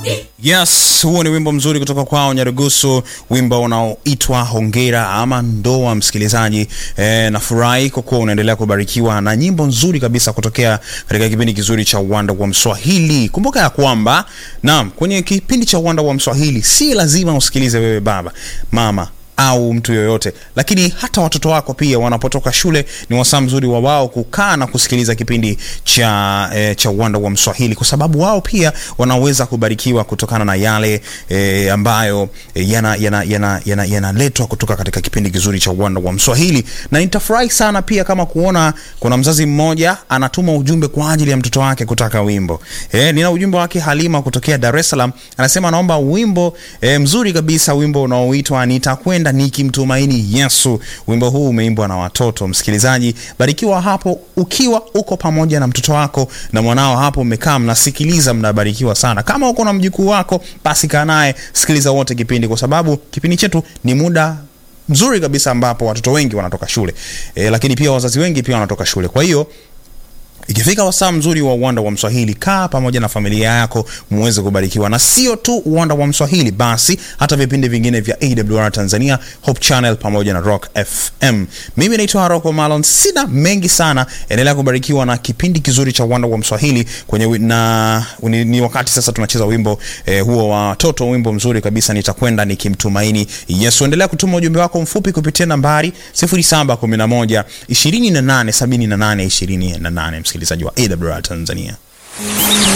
Yes, huo ni wimbo mzuri kutoka kwao Nyarugusu, wimbo unaoitwa Hongera ama Ndoa. Msikilizaji e, nafurahi kwa kuwa unaendelea kubarikiwa na nyimbo nzuri kabisa kutokea katika kipindi kizuri cha Uwanda wa Mswahili. Kumbuka ya kwamba naam, kwenye kipindi cha Uwanda wa Mswahili si lazima usikilize wewe baba, mama au mtu yoyote, lakini hata watoto wako pia wanapotoka shule ni wasaa mzuri wa wao kukaa na kusikiliza kipindi cha e, cha Uwanda wa Mswahili, kwa sababu wao pia wanaweza kubarikiwa kutokana na yale e, ambayo e, yanaletwa yana, yana, yana, yana kutoka katika kipindi kizuri cha Uwanda wa Mswahili. Na nitafurahi sana pia kama kuona kuna mzazi mmoja anatuma ujumbe kwa ajili ya mtoto wake kutaka wimbo e, nina ujumbe wake Halima kutokea Dar es Salaam, anasema anaomba wimbo e, mzuri kabisa, wimbo unaoitwa nitakwenda nikimtumaini Yesu. Wimbo huu umeimbwa na watoto. Msikilizaji, barikiwa hapo ukiwa uko pamoja na mtoto wako na mwanao hapo, mmekaa mnasikiliza, mnabarikiwa sana. Kama uko na mjukuu wako, basi kaa naye, sikiliza wote kipindi, kwa sababu kipindi chetu ni muda mzuri kabisa ambapo watoto wengi wanatoka shule e, lakini pia wazazi wengi pia wanatoka shule, kwa hiyo ikifika wasaa mzuri wa uwanda wa Mswahili, kaa pamoja na familia yako muweze kubarikiwa, na sio tu uwanda wa Mswahili, basi hata vipindi vingine vya AWR Tanzania, Hope Channel pamoja na Rock FM. Mimi naitwa Rocco Malon, sina mengi sana, endelea kubarikiwa na kipindi kizuri cha uwanda wa Mswahili kwenye na ni, ni wakati sasa tunacheza wimbo eh, huo wa watoto, wimbo mzuri kabisa, nitakwenda nikimtumaini Yesu. Endelea kutuma ujumbe wako mfupi kupitia nambari 0711 28 78 28 msikilizaji wa AWR Tanzania.